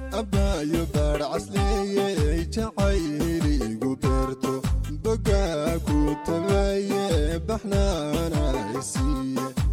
abbaayo baadh casleeye jacayli igu beerto bogaa ku tabaye baxnaana isiiye